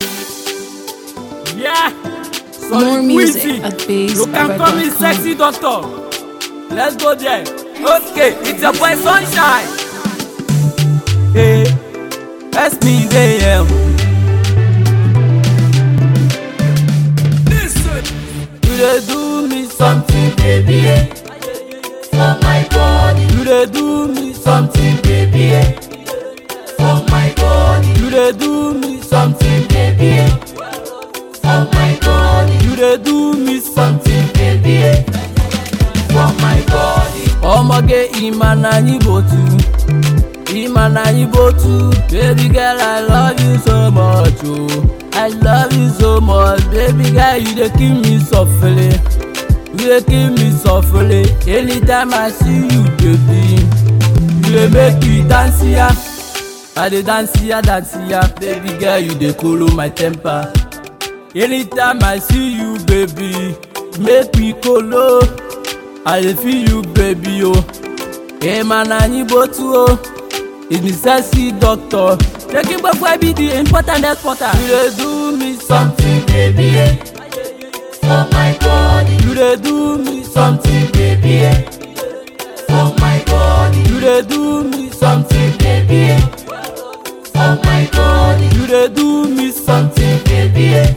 Yeah. More Solid music Wheezy. at You can call me bassbaba.com. sexy doctor. Let's go there. Okay, it's your boy Sunshine. Hey, that's me there. Listen. You dey do me something, baby. eh. For my body. You dey do me something, baby. eh. For my body. You dey do me something, baby. eh. For my body. You dey do me something, baby. eh. For my body. Ọmọge ìmà na yín bò tú. Ìmà na yín bò tú. Baby girl, I love you so much o. I love you so much. Baby girl, you dey kill me softly. You dey kill me softly. Anytime I see you, baby. You dey make me dance ya. I dey dance ya, dance ya. Baby girl, you dey cool my temper. Anytime I see you, baby, make me kolo. I dey feel you, baby, oh. Hey man, I need both oh. It's me sexy doctor. Taking back why be the important exporter. You dey do me something, baby, eh. For my body. You dey do me something, baby, eh. For my body. You dey do me something, baby, eh. For my body. You dey do me something, baby, eh.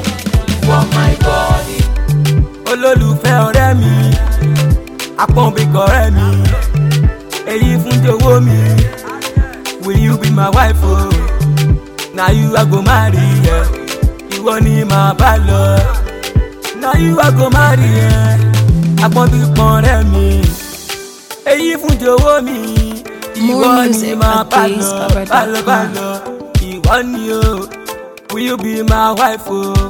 For my body. Olólùfẹ́ ọ̀rẹ́ mi, apọ̀nbẹ̀kọ̀ ọ̀rẹ́ mi, èyí fún jọ̀wọ́ mi. Will you be my wife o? Oh? Na you I go marry ẹ, ìwọ ni màá bá lọ. Na you I go marry ẹ, apọ̀nbẹ̀kọ̀ ọ̀rẹ́ mi, èyí fún jọ̀wọ́ mi. Ìwọ More ni music màá at bá lọ, bassbaba.com. bá lọ bá lọ. Ìwọ ni o, will you be my wife o? Oh?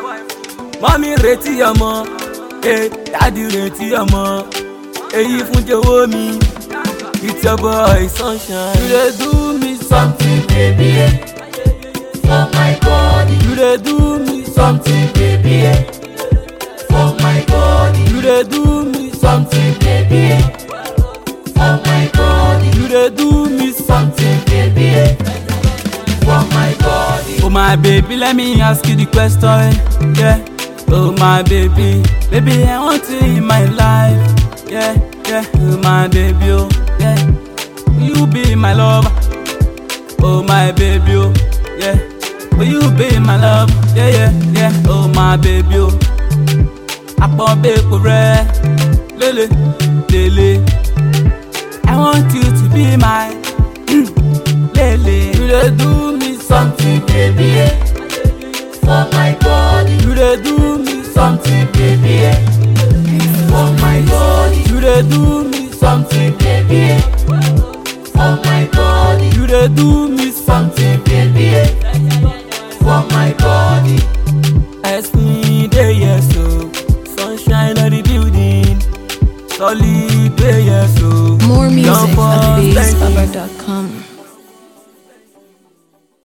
mọ́mí retí ọmọ eh, dádì retí ọmọ èyí fún jọ̀wọ́ mi it's your boy sunshine. you dey do me something baby eh. for my body. you dey do me something baby eh. for my body. you dey do me something baby eh. for my body. you dey do me something baby eh. for my body. Oh my baby, let me ask you the question. Yeah. Oh my baby, baby I want you in my life. Yeah, yeah. Oh my baby, oh yeah. Will you be my lover? Oh my baby, oh yeah. Will you be my love? Yeah, yeah, yeah. Oh my baby, oh. Apọ̀nbẹ́pọ̀ rẹ̀ lélẹ̀ lélẹ̀. I want you to be my lele. You dey do me something, baby. Eh. For my body. You dey do me something, baby. Eh. For my body. You dey do me something, baby. Eh. For my body. You dey do me something, baby. Eh. For my body. Ask me dey yes so. Sunshine on the building. Solid dey yes so. More music Jump at up, thank you. bassbaba.com.